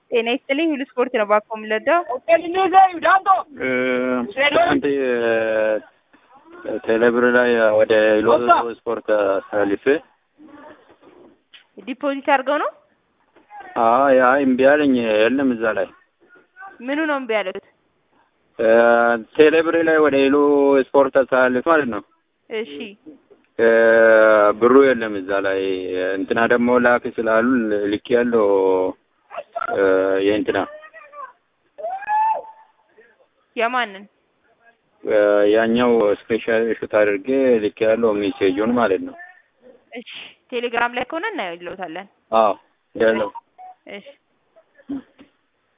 ጤና ይስጥልኝ ሁሉ ስፖርት ነው ባኮ የምለዳው አንተ ቴሌብር ላይ ወደ ሎቶ ስፖርት አሳልፌ ዲፖዚት አድርገው ነው አይ አይ እምቢ አለኝ። የለም እዛ ላይ ምኑ ነው እምቢ ያሉት? ቴሌብር ላይ ወደ ሌሎ ስፖርት አሳልፍ ማለት ነው። እሺ ብሩ የለም እዛ ላይ እንትና ደግሞ ላክ ስላሉ ልክ ያለው የእንትና የማንን ያኛው ስፔሻል ሹት አድርጌ ልክ ያለው ሜሴጁን ማለት ነው። እሺ ቴሌግራም ላይ ከሆነ እናየው ይለውታለን። አዎ ያለው እሺ